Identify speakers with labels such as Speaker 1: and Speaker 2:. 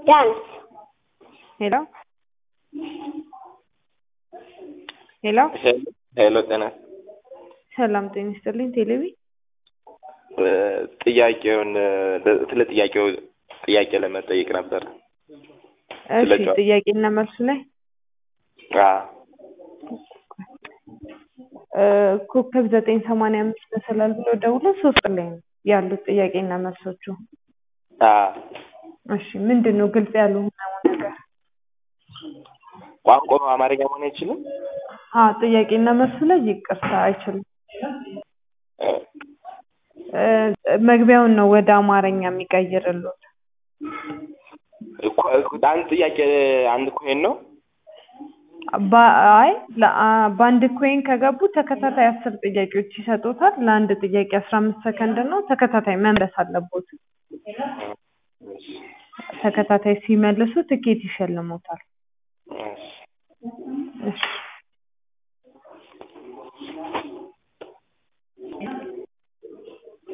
Speaker 1: ዳንስ
Speaker 2: ሄሎ ሄሎ
Speaker 3: ሄሎ ጤና
Speaker 2: ሰላም ጤና ይስጥልኝ። ቴሌቪ
Speaker 3: ጥያቄውን ስለ ጥያቄው ጥያቄ ለመጠየቅ ነበር።
Speaker 2: እሺ
Speaker 3: ስለ ጨዋ-
Speaker 2: ጥያቄና መልስ ላይ
Speaker 3: አዎ
Speaker 2: እ ኮከብ ዘጠኝ ሰማንያ አምስት መሰላል ብሎ ደውሎ ሶስት ላይ ነው ያሉት ጥያቄና መልሶቹ።
Speaker 3: አዎ
Speaker 2: እሺ ምንድን ነው ግልጽ ያልሆነው ነገር?
Speaker 3: ቋንቋው አማርኛ መሆን አይችልም?
Speaker 2: አ ጥያቄና መልሱ ላይ ይቅርታ አይችልም። እ መግቢያውን ነው ወደ አማርኛ የሚቀይርልዎት።
Speaker 3: እኮ- እኮ አንድ ጥያቄ አንድ ኮይን ነው?
Speaker 2: ባ- አይ ለአ- በአንድ ኮይን ከገቡ ተከታታይ አስር ጥያቄዎች ይሰጡታል። ለአንድ ጥያቄ አስራ አምስት ሰከንድ ነው። ተከታታይ መመለስ አለቦት።
Speaker 3: እሺ፣
Speaker 2: ተከታታይ ሲመልሱ ትኬት ይሸልሙታል።
Speaker 3: እሺ።
Speaker 2: እሺ